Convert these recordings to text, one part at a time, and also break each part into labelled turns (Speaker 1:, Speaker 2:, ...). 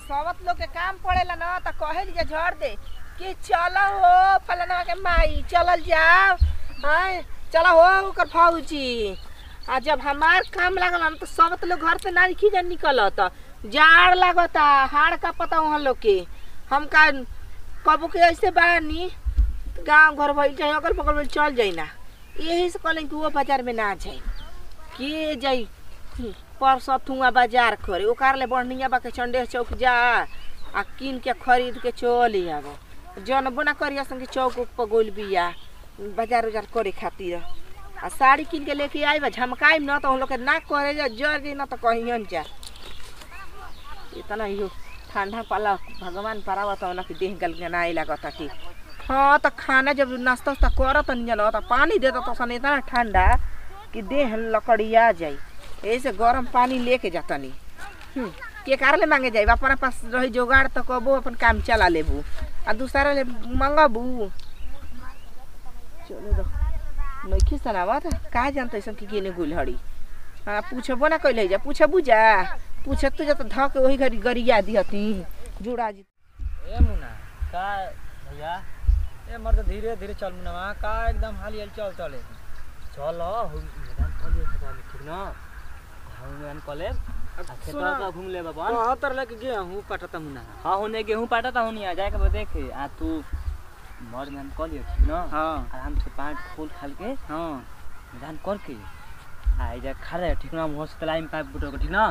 Speaker 1: सबत लोग के काम पड़ेला ना त कहे जे झड़ दे कि चल हो फलाना के माई चलल जाओ हाय चल हो ओकर फौजी आ जब हमार काम लागल ना तो सबत लोग घर से ना खी जा निकलत जाड़ लागता हाड़ का पता वहाँ लोग के हम का कबो के ऐसे बानी गांव घर भइल चाहे अगल बगल में चल जाई ना यही से कहलें कि वो बाजार में ना जाई के जाई परसों थुआ बाजार करे ओकार ले बढ़िया बा के चंडे चौक जा आ किन के खरीद के चल आबो जनबो ना करिया संगे चौक उक पर गोल बिया बाजार उजार करे खातिर आ साड़ी किन के लेके आई बा झमकाई न तो हम लोग के ना करे जा जर जी ना तो कहियन जा इतना यो ठंडा पाला भगवान परावत ना कि देह गलगनाए लागता कि हाँ तो खाना जब नाश्ता उस्ता करत नहीं जाना तो पानी देता तो सन इतना ठंडा कि देह लकड़िया जाई यही से गरम पानी लेके जाता नहीं हम्म, के कार ले मांगे जाई अपना पास रही जोगाड़ तो कबो अपन काम चला लेबू आ दूसरा ले मंगबू चलो दो नइखे सनावत का जानते सन कि केने गुलहड़ी हाँ पूछबो ना कैले जा पूछबू जा पूछत जा तो धक वही घड़ी गरिया दिहती जुड़ा जी
Speaker 2: ए मुना का भैया ए मर्द धीरे धीरे चल मुना का एकदम हाली हाली चल चले चल हम मैदान कलिए खेतवा में ठीक ना हम मैदान कले खेतवा का घूम ले बाबा हां तर लेके गया हूं पटता मुना हां होने गेहूं पाटता हूं नहीं आ जाए के देखे आ तू मर मैदान कलिए ठीक ना हां आराम से पाँच फूल खाल के हां मैदान करके आ जा खड़े ठीक ना मुंह से तलाई में पाइप बुटो को ठीक ना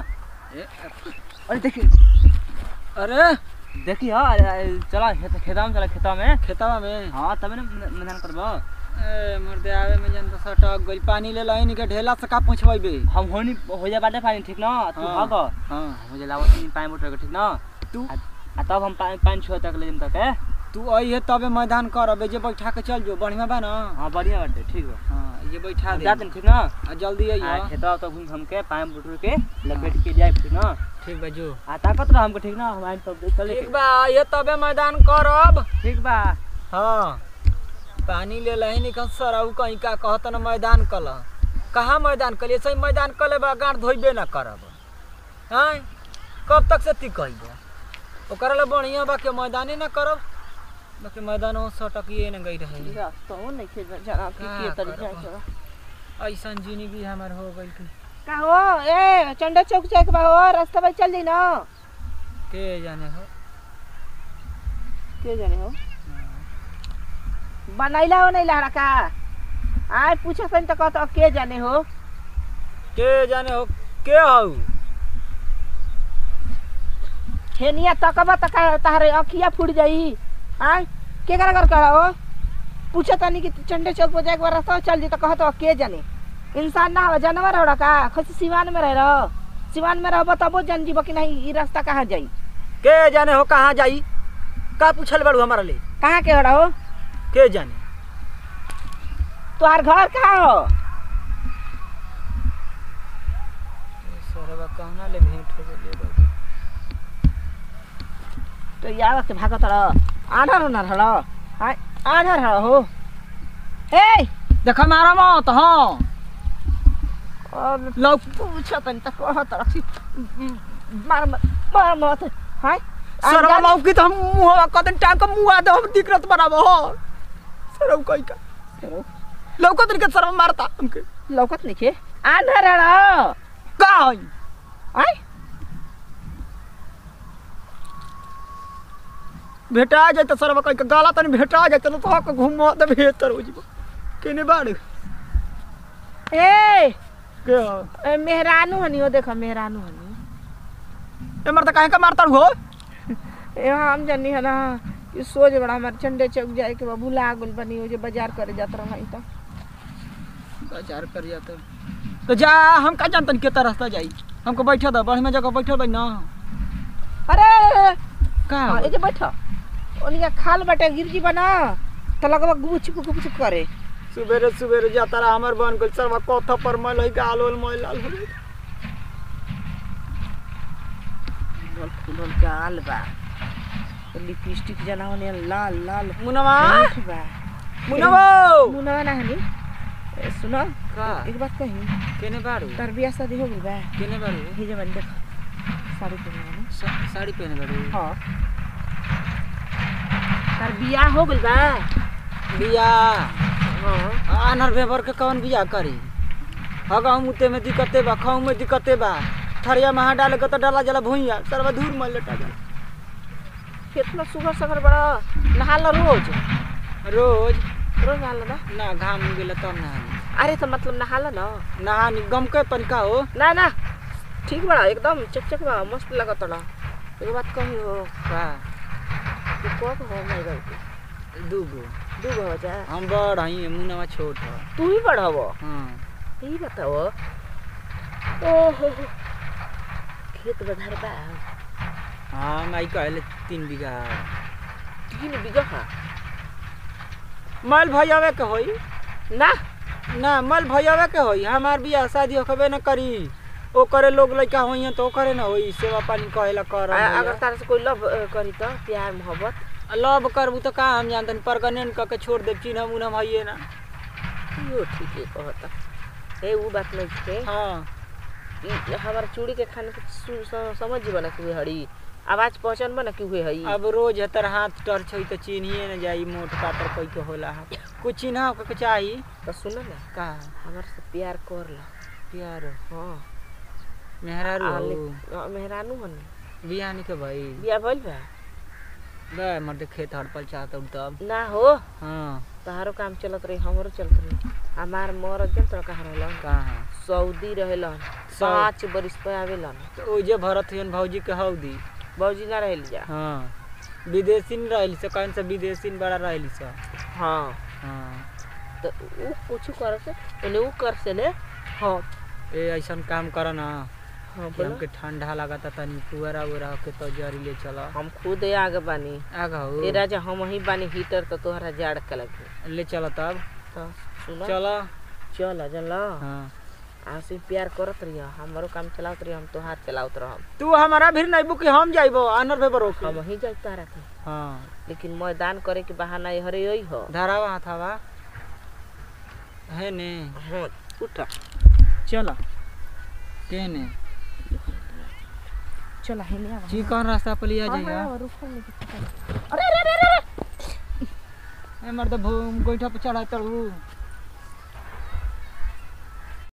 Speaker 2: अरे देखिए अरे देखी हाँ चला खेत खेता में चला खेता में
Speaker 3: खेतवा में
Speaker 2: हाँ तबे ना मैदान करबो
Speaker 3: ए मर्दे आवे में जन तो सटक गइल पानी ले लहिन के ढेला से का पहुंचबे
Speaker 2: हम होनी हो जा बाटे पानी ठीक ना तू
Speaker 3: हाँ,
Speaker 2: भाग
Speaker 3: हाँ
Speaker 2: हो जा लावत नहीं पानी मोटर के ठीक ना
Speaker 3: तू
Speaker 2: आ आ तब हम पानी पानी छुआ तक ले जम तक है
Speaker 3: तू आई है तबे मैदान करबे जे बैठा के चल जो बढ़िया बा ना
Speaker 2: हाँ बढ़िया बाटे ठीक बा
Speaker 3: हां ये बैठा दे
Speaker 2: जाते ठीक ना
Speaker 3: आ जल्दी
Speaker 2: आ
Speaker 3: आइयो
Speaker 2: खेतवा तो घूम घूम के पानी मोटर के लपेट के जाए ठीक ना
Speaker 3: ठीक बा जो
Speaker 2: आ ताकत रह हमको ठीक ना हम आइन तब चले
Speaker 3: ठीक बा ये तबे मैदान करब
Speaker 2: ठीक बा
Speaker 3: हाँ पानी ले लहिन कन सरऊ कहीं का कहत न मैदान कल कहाँ मैदान कल ऐसे ही मैदान कले बा गांठ धोइबे ना करब हाँ कब तक से ती कहिबो ओकरा ले बढ़िया बा के मैदाने ना करब बाकी मैदान हो सटकिए न गई रहे
Speaker 1: रास्ता हो नहीं खे जाना कि
Speaker 3: का
Speaker 1: के तरीका
Speaker 3: करब?
Speaker 1: से
Speaker 3: ऐसन जिंदगी हमार हो गई कि
Speaker 1: का हो ए चंडा चौक जाए के बा हो रास्ता पर चल जाई ना
Speaker 3: के जाने हो
Speaker 1: के जाने हो बनैला हो नहीं लहरा का आय पूछा सन तो कहत के जाने हो
Speaker 3: के जाने हो के हो
Speaker 1: हेनिया तकबा तक तारे अखिया फूट जाई आय के करा कर करा हो पूछा तनी कि चंडे चौक पर जाए के बा रास्ता चल जी तो कहत के जाने इंसान ना हो जानवर हो का खुद सिवान में रह रहो सिवान में रहबो तबो जान जीबो कि नहीं ई रास्ता कहाँ जाई
Speaker 3: के जाने हो कहाँ जाई का पूछल बाड़ू हमारा ले
Speaker 1: कहाँ के हो रहो
Speaker 3: के जाने
Speaker 1: तोहार घर कहाँ हो
Speaker 3: सरवा कहना ले भेंट हो गई बाबू
Speaker 1: तो यार से भागत रह आधर न रह हाय आधर रह हो ए
Speaker 3: देखा मारा मत हाँ
Speaker 1: और
Speaker 3: लौ
Speaker 1: पूछो तनी त कहत रह मार मत मार मत हाय
Speaker 3: सरवा लौकी तो हम मुंह कदन टाइम का मुंह आदे हम दिक्कत बनाबो हो सरव कई का लौकत नहीं के सरवा मारता हमके
Speaker 1: लौकत नहीं के आधर रह
Speaker 3: का हई
Speaker 1: हाय
Speaker 3: भेटा जाए तो सरवा कई का गाला तनी भेटा जाए तो तो घूम दे बेहतर हो जीबो केने बाड़
Speaker 1: ए
Speaker 3: के हो
Speaker 1: ए, मेहरानू हनी हो देखो मेहरानू हनी
Speaker 3: ए मरता काहे का मारता हो
Speaker 1: ए हम जानी है ना कि सोच बड़ा हमारे चंडे चौक जाए के बा भुला गुल बनी हो जे बाजार करे जात रह तो
Speaker 3: बाजार कर जाते तो जा हम का जानतन के रास्ता जाई हमको बैठा दे बढ़िया जगह बैठा दे ना
Speaker 1: अरे
Speaker 3: का
Speaker 1: हाँ, ए जे बैठो ओनिया खाल बाटे गिरजी बना तो लगवा गुपचुप गुपचुप करे
Speaker 3: सुबेरे सुबेरे जाता रहा हमर बन गइल सरवा कथा पर मैल है गाल ओल मैल लाल हो गइल।
Speaker 1: फूलल फूलल गाल बा लिपस्टिक जना होने लाल लाल
Speaker 3: मुनवा
Speaker 1: होठ बा
Speaker 3: मुनवो
Speaker 1: मुनवा ना हनी ए, सुनो
Speaker 3: का
Speaker 1: एक बात कही
Speaker 3: केने बाड़ू
Speaker 1: तार बियाह शादी हो गइल बा
Speaker 3: केने बाड़ू
Speaker 1: हे जवन देख साड़ी पहनले
Speaker 3: सा- साड़ी पहने बड़ी
Speaker 1: हाँ तार बियाह हो गइल बा
Speaker 3: बिया
Speaker 1: हाँ
Speaker 3: आनर भेबर के कौन बिया करी हगाऊ मुते में दिक्कते बा खाऊ में दिक्कते बा थरिया में हाथ डाले के तो डाला जला भुइया सरवा धूर में लेटा जाला
Speaker 1: कितना सुगर सगर बड़ा नहाला रोज
Speaker 3: रोज
Speaker 1: रोज नहाला ना
Speaker 3: ना घाम गेला तब नहानी
Speaker 1: अरे तो मतलब नहाला ना
Speaker 3: नहानी गम के पनका हो
Speaker 1: ना ना ठीक बड़ा एकदम चकचक बा मस्त लगत बड़ा एक बात कही हो
Speaker 3: का
Speaker 1: तू कब हो माई बाबू
Speaker 3: दूगो
Speaker 1: दू गो जा
Speaker 3: हम बड़ हई मुनवा छोट ह
Speaker 1: तू ही बड़ हव
Speaker 3: हाँ
Speaker 1: ई बताओ ओहो खेत बधार बा
Speaker 3: हाँ माई कहले तीन बीघा
Speaker 1: तीन बीघा हा
Speaker 3: मल भैयावे के होई
Speaker 1: ना
Speaker 3: ना मल भैयावे के होई हमार बियाह शादी होखबे न करी ओ करे लोग लइका होई तो करे न होई सेवा पानी कहेला कर
Speaker 1: आ- अगर तारा से कोई लव अ, करी तो प्यार मोहब्बत
Speaker 3: लव करबू तो का हम जानतन परगनेन क के छोड़ देब चिन्ह उन्हम हइए ना
Speaker 1: यो ठीक है कहता ए वो बात नहीं थे
Speaker 3: हाँ
Speaker 1: ई हमार चूड़ी के खाने के सु- स- समझ जीवन ना कि हुए हड़ी आवाज पहचान बना कि हुए हई
Speaker 3: अब रोज हतर हाथ टर्च होई तो चिन्हिए न जाई मोट पातर कोई के होला है कुछ चिन्ह के चाही
Speaker 1: तो सुन ना
Speaker 3: का
Speaker 1: हमार से प्यार कर ला
Speaker 3: प्यार
Speaker 1: हाँ
Speaker 3: मेहरारू
Speaker 1: आ,
Speaker 3: हो
Speaker 1: ले- आ, मेहरानू हन
Speaker 3: बियाह के भाई
Speaker 1: बिया भइल बा
Speaker 3: बे मर्द खेत हड़पल चाहत तब
Speaker 1: ना हो
Speaker 3: हाँ
Speaker 1: तहारो काम चलत रही हमरो चलत रही हमार मरद जन तो कहाँ रहलन
Speaker 3: कहाँ
Speaker 1: सऊदी रहेलन
Speaker 3: सौ-
Speaker 1: पाँच बरिस पे आवेलन
Speaker 3: तो ओ जे भरत हन भौजी के हौदी
Speaker 1: बौजी ना रहल जा
Speaker 3: हाँ विदेशी न रहली से कौन सा विदेशी न बड़ा रहली से
Speaker 1: हाँ
Speaker 3: हाँ
Speaker 1: तो ऊ कुछ कर से ओने ऊ कर से ने हाँ
Speaker 3: ए ऐसन काम कर ना
Speaker 1: हाँ
Speaker 3: कि
Speaker 1: बोलो
Speaker 3: हमके ठंडा लागता तनी पुअरा उरा के तो जरी ले चल
Speaker 1: हम खुद आगे बानी
Speaker 3: आगा हो
Speaker 1: ए राजा हम ही बानी हीटर तो तोहरा जाड़ के लगे
Speaker 3: ले चल तब
Speaker 1: तो सुनो
Speaker 3: चल
Speaker 1: चल चल
Speaker 3: हाँ
Speaker 1: आसे प्यार करत रहिया हमारो काम चलावत रहिया हम तोहार चलावत रहम
Speaker 3: तू हमारा भी नहीं बुकी हम जाइबो आनर भेबर होके
Speaker 1: हम ही जाई तारा के
Speaker 3: हाँ
Speaker 1: लेकिन मैदान करे के बहाना हरे यही हो
Speaker 3: धरावा हाथावा है ने
Speaker 1: हाँ उठा चल
Speaker 3: के ने
Speaker 1: चल हेने आवा
Speaker 3: चिकन रास्ता पर लिया जाएगा
Speaker 1: रुको नहीं
Speaker 3: ए मर्द भू गोइठा पे चढ़ा तड़ू